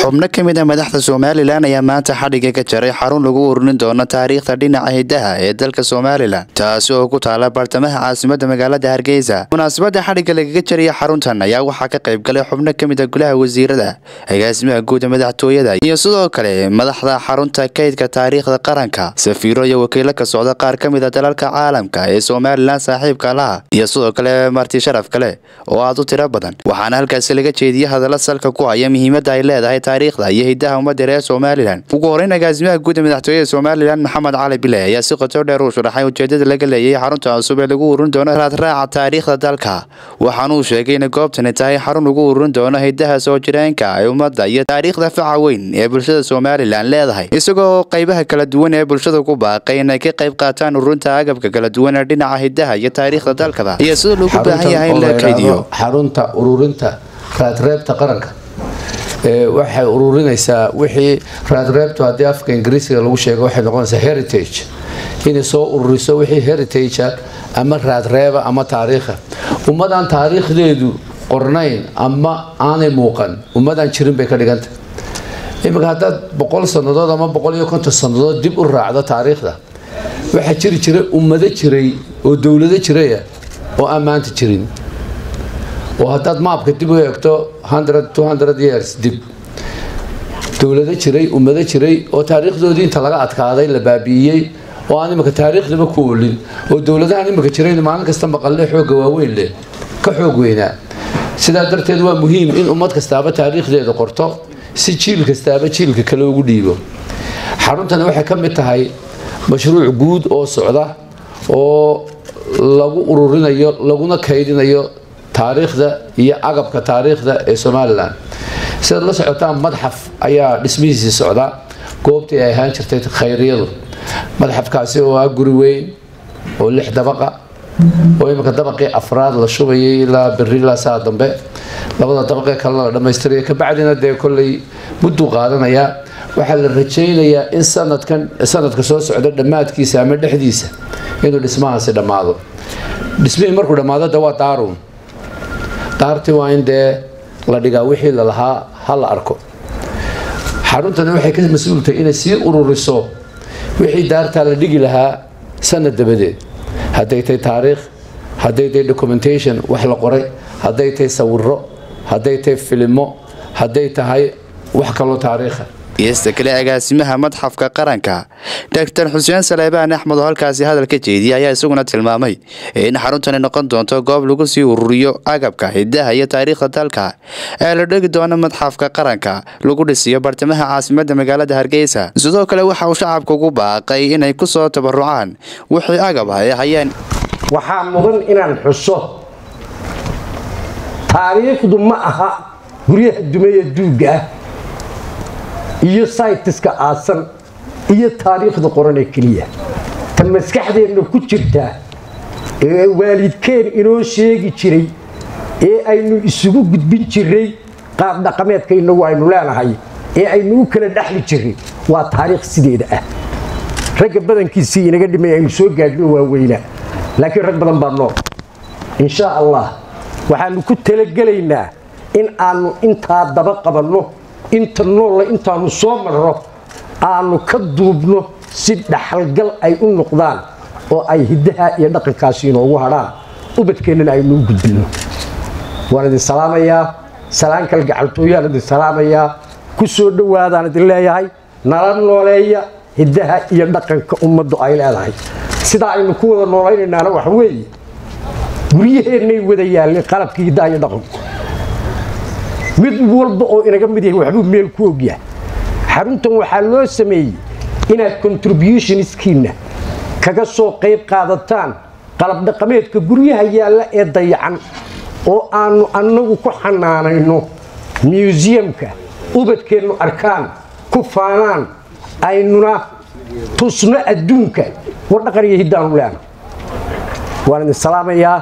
xubno ka mid a madaxda somalilan ayaa maanta xadhiga ka jaray xarun lagu ururin doono taariikhda dhinaca hidaha ee dalka somalilan taasi oo ku taala bartamaha caasimada magaalada hargeysa munaasabada xadhigga lagaga jaraya xaruntan ayaa waxaa ka qayb galay xubno ka mid a golaha wasiirada agaasimaha guuda madaxtooyada iyo sidoo kale madaxda xarunta kaydka taariikhda qaranka safiiro iyo wakiilo ka socda qaar ka mid a dalalka caalamka ee somalilan saaxiibka laha iyo sidoo kale marti sharaf kale oo aad u tiro badan waxaana halkaasi laga jeediyey hadalla salka ku haya muhiimadda ay leedahay taariikhda iyo hidaha ummadda reer somalilan ugu horeyn agaasimaha guuda madaxtooyada somalilan maxamed cali bile ayaa si qoto dheer u sharaxay ujeedada laga leeyahay xarunta cusub ee lagu ururin doono raadraaca taariikhda dalka waxaanuu sheegay inay goobtani tahay xarun lagu ururin doono hidaha soo jireenka ee ummadda iyo taariikhda faca weyn ee bulshada somalilan leedahay isagoo qaybaha kala duwan ee bulshada ku baaqay inay ka qayb qaataan ururinta agabka kala duwan ee dhinaca hidaha iyo taariikhda dalkaba iyo sida loogu baahan yahay in la kaydiyo xarunta ururinta raadreebta qaranka waxay ururinaysaa wixii raadreebtu haddii afka ingiriisiga lagu sheego waxay noqonaysaa heritage inay soo ururiso wixii heritage ama raadreeba ama taariikha ummadaan taariikhdeedu qornayn ama aanay muuqan ummadaan jirin bay ka dhiganta iminka haddaad boqol sannadood ama boqol iyo konton sannadood dib u raacdo taariikhda waxaa jiri jiray ummado jiray oo dowlado jiraya oo aan maanta jirin oo haddaad maabka dib u eegto years dib dowlado jiray ummado jiray oo taariikhdoodii inta laga adkaaday la baabi'iyey oo aan imika taariikhdaba ku olin oo dowladahan imika jirayn maalin kasta maqalle xooga waaweyn leh ka xoog weynaa sidaa darteed waa muhiim in ummad kastaaba taariikhdeeda qorto si jiil kastaaba jiilka kale ugu dhiibo xaruntani waxay ka mid tahay mashruuc guud oo socda oo lagu ururinayo laguna kaydinayo taariikhda iyo agabka taariikhda ee somalilan sidaad la socotaan madxaf ayaa dhismihiisii socda goobtii ay ahaan jirtay khayriyadu madxafkaasi oo ah guri weyn oo lix dabaqa oo iminka dabaqii afraad la shubayay ilaa beri ilaa saa dambe labada dabaqee kalena la dhammaystiraya kabacdina dee kolley mudduu qaadanayaa waxaa la rajaynayaa in sanadkan sanadka soo socda dhammaadkiisa ama dhexdiisa inuu dhismahaasi dhammaado dhismihii markuu dhammaado de waa daarun daartii waa in dee la dhigaa wixii lalahaa ha la arko xaruntani waxay ka mas-uultahay inay sii ururiso wixii daartaa la dhigi lahaa sanad dabadeed hadday tahay taariikh hadday tahay documentation wax la qoray hadday tahay sawiro hadday tahay filimo hadday tahay wax kaloo taariikha geesta kale agaasimaha madxafka qaranka doctor xuseen saleebaan axmed oo halkaasi hadal ka jeediyay ayaa isaguna tilmaamay in xaruntani noqon doonto goob lagu sii ururiyo agabka hidaha iyo taariikhda dalka ee la dhegi doono madxafka qaranka lagu dhisiyo bartamaha caasimada magaalada hargeysa sidoo kale waxa uu shacabka ugu baaqay inay ku soo tabarucaan wixii agab ay hayeen waxaa mudan inaan xuso taariikhdu ma aha guryaha dumeeya duugga ah iyo saytiska aasan iyo taariikhda qoran ee keliya ta maskaxdeenna ku jirtaa ee waalidkeen inoo sheegi jiray ee aynu isugu gudbin jiray qaab dhaqameedka inagu aynu leenahay ee aynu u kala dhexli jiray waa taariikh sideeda ah ragga badankiisii inaga dhimay aynu soo gaadhno waaweynaa laakiin rag badan baa nool inshaa allah waxaanu ku talagelaynaa in aanu intaa daba qabanno inta noolla intaanu soo marro aanu ka duubno si dhaxalgal ay u noqdaan oo ay hiddaha iyo dhaqankaasi inoogu hadhaan ubadkeennana aynu u gudbinno waan idin salaamayaa salaan kal gacaltooyaan idin salaamayaa ku soo dhowaadaan idin leeyahay nala nooleeya hiddaha iyo dhaqanka ummaddu ay leedahay sidaa aynu ku wada noolaynaynana waxa weeye guryaheennay wada yaalleen qalabkii hiddaha iyo dhaqanku mid walba oo inaga mid yahay waxbuu meel ku ogyahay xaruntan waxaa loo sameeyey inaad contributionskiinna kaga soo qayb qaadataan qalab dhaqameedka guryaha yaalla ee dayacan oo aanu annagu ku xanaanayno museumka ubadkeennu arkaan ku faanaan aynuna tusno adduunka war dhaqan iyo hiddaanu leena waan idin salaamayaa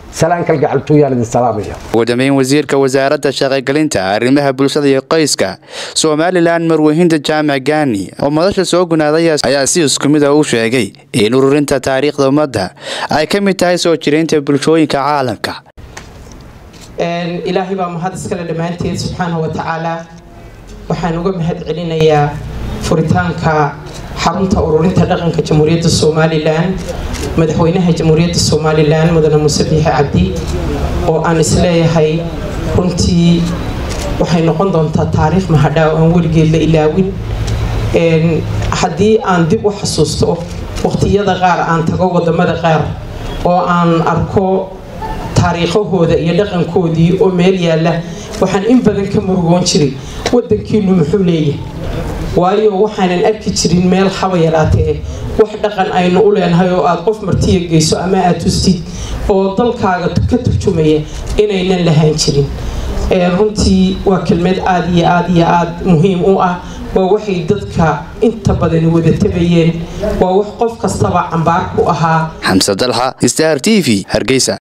ugu dambeyn wasiirka wasaaradda shaqogelinta arrimaha bulshada iyo qoyska somalilan marwehinda jaamac gaani oo madasha soo gunaaday ayaa si isku mid a u sheegay in ururinta taariikhda ummadda ay ka mid tahay soo jiraynta bulshooyinka caalamka ilaahay baa mahad iskale dhammaanteed subxaana wa tacaala waxaan uga mahad celinayaa furitaanka xarunta ururinta dhaqanka jamhuuriyadda somalilan madaxweynaha jamhuuriyadda somalilan mudane muuse biixi cabdi oo aan isleeyahay runtii waxay noqon doontaa taariikh mahadhaaw aan weligeed la ilaawin haddii aan dib u xasuusto waqtiyada qaar aan tago wadamada qaar oo aan arko taariikhahooda iyo dhaqankoodii oo meel yaalla waxaan in badan ka murugoon jiray wadankiinu muxuu leeyahay waayo waxaanan arki jirin meel haba yaraatee wax dhaqan aynu u leenahay oo aad qof martiya geyso ama aad tustid oo dalkaaga ka turjumaya inaynan lahaan jirin runtii waa kelmad aada iyo aada iyo aada muhiim u ah waa waxay dadka inta badan wada tabayeen waa wax qof kastaba cambaar ku ahaa xamse dalxa star t v hargeysa